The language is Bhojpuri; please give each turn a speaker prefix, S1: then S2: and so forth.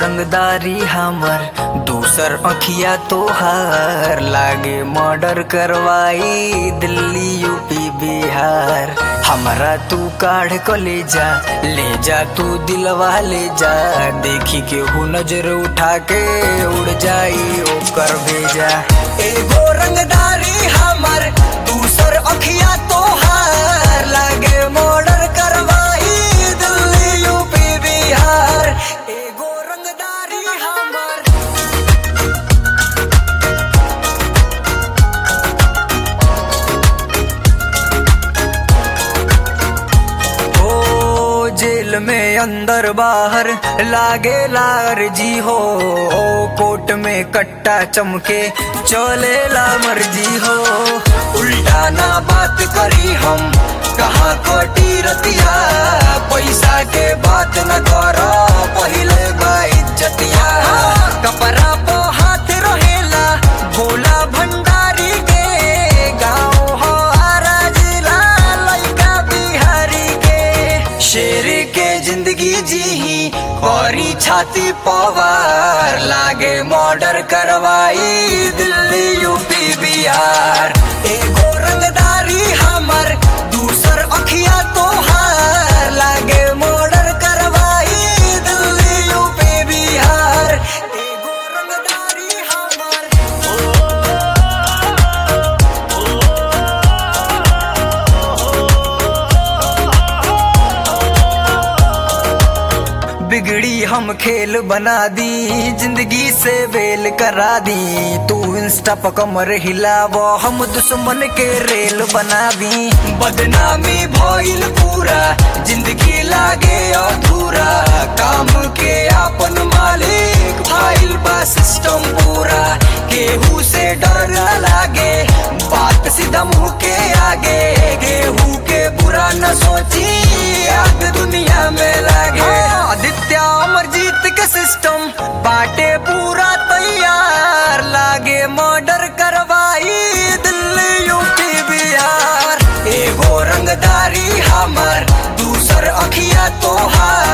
S1: रंगदारी हमर दूसर अखिया तोहार लागे मर्डर करवाई दिल्ली यूपी बिहार हमरा तू काढ़ क ले जा ले जा तू दिलवा ले जा देखी के हु नजर उठा के उड़ जाई ओकर भेजा एगो रंगदारी हमर दूसर अखिया तोहार लागे मर्डर करवाई दिल्ली यूपी बिहार एगो रंगदारी हमर ओ जेल में अंदर बाहर लागे लार जी हो ओ कोट में कट्टा चमके चले ला मर्जी हो उल्टा ना बात करी हम कहाँ कोटी रतिया पैसा के बात न करो पहले बा इज्जतिया कपड़ा पो हाथ रहेला भोला भंडारी के गाँव हो आरा जिला लइका बिहारी के शेर के जिंदगी जी औरी छाती पवार लागे मर्डर करवाई दिल्ली यूपी बिहार एगो रंगदारी हमर दूसर अखिया तोहार लागे मर्डर करवाई दिल्ली यूपी बिहार एगो रंगदारी हमर बिगड़ी हम खेल बना दी जिंदगी से बेल करा दी तू इंस्टा पर कमर हिलावो हम दुश्मन के रेल बना दी बदनामी भइल पूरा जिंदगी लागे अधूरा काम के आपन मालिक फाइल बा सिस्टम पूरा केहू से डर न लागे बात सीधा मुंह के आगे केहू के बुरा न सोची आग दुनिया में लागे आदित्य अमरजीत के सिस्टम बाटे पूरा तैयार लागे मर्डर करवाई दिल्ली यूपी बिहार एगो रंगदारी हमर दूसर अखिया तोहार